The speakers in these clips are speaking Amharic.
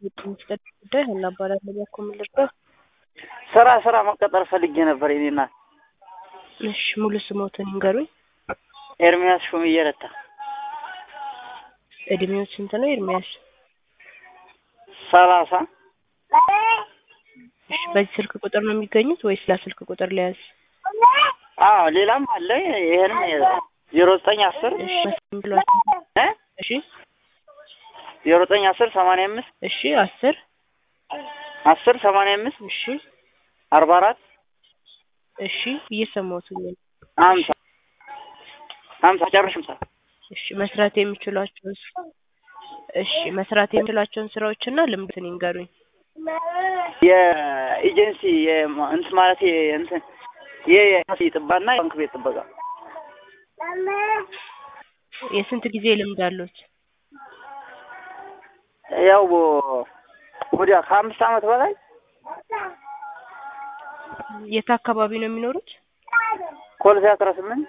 የሚስጠት ጉዳይ ሀና እባላለሁ። በኮ ምን ልርዳው? ስራ ስራ መቀጠር ፈልጌ ነበር የኔ እናት። እሺ ሙሉ ስሞትን ይንገሩኝ። ኤርሚያስ ሹምዬ ረታ። እድሜው ስንት ነው ኤርሚያስ? ሰላሳ እሺ በዚህ ስልክ ቁጥር ነው የሚገኙት ወይስ ላ ስልክ ቁጥር ሊያዝ? አዎ ሌላም አለ። ይሄንም ዜሮ ዘጠኝ አስር እሺ መስፍን ብሏቸው። እ እሺ ዜሮ ዘጠኝ አስር ሰማንያ አምስት እሺ አስር አስር ሰማንያ አምስት እሺ አርባ አራት እሺ እየሰማሁትኝ ነው። ሀምሳ ሀምሳ ጨርሽ ምሳ እሺ መስራት የሚችሏቸውን እሺ መስራት የሚችሏቸውን ስራዎችና ልምድን ይንገሩኝ። የኤጀንሲ የማ- እንትን ማለት እንትን የታክሲ ጥባና የባንክ ቤት ጥበቃ የስንት ጊዜ ልምድ አሉት? ያው ወዲያ ከአምስት ዓመት በላይ የት አካባቢ ነው የሚኖሩት? ኮልፌ አስራ ስምንት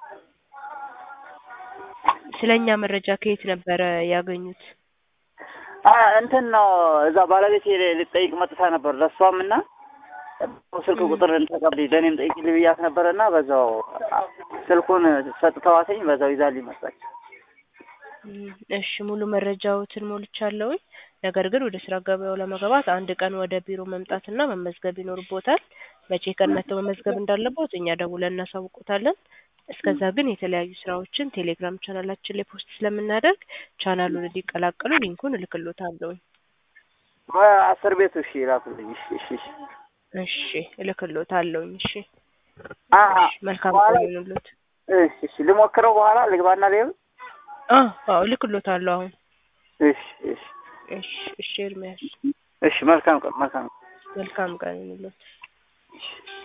ስለኛ መረጃ ከየት ነበረ ያገኙት? አ እንትን ነው እዛ ባለቤቴ ልጠይቅ መጥታ ነበር ለእሷም እና ስልክ ቁጥር ተቀብሊ ለእኔም ጠይቂልኝ ብያት ነበረና በዛው ስልኩን ሰጥተዋትኝ በዛው ይዛልኝ መጣች። እም፣ እሺ ሙሉ መረጃዎትን ሞልቻለሁኝ። ነገር ግን ወደ ስራ ገበያው ለመግባት አንድ ቀን ወደ ቢሮ መምጣትና መመዝገብ ይኖርቦታል። መቼ ቀን መጥተው መመዝገብ እንዳለቦት እኛ ደውለን እናሳውቆታለን። እስከዛ ግን የተለያዩ ስራዎችን ቴሌግራም ቻናላችን ላይ ፖስት ስለምናደርግ ቻናሉን እንዲቀላቀሉ ሊንኩን እልክሎታለሁኝ። በአስር ቤቱ እሺ ላኩልኝ። እሺ እሺ እሺ እሺ እልክሎታለሁኝ። እሺ አሀ እሺ፣ መልካም በኋላ ቀን ይሁንልዎት። እሺ እሺ ልሞክረው በኋላ ልግባና ልየው። አዎ አዎ እልክሎታለሁ አሁን። እሺ እሺ እሺ እሺ ኤርሚያስ እሺ መልካም ቀን መልካም ቀን። መልካም ቀን ይሁንልዎት። እሺ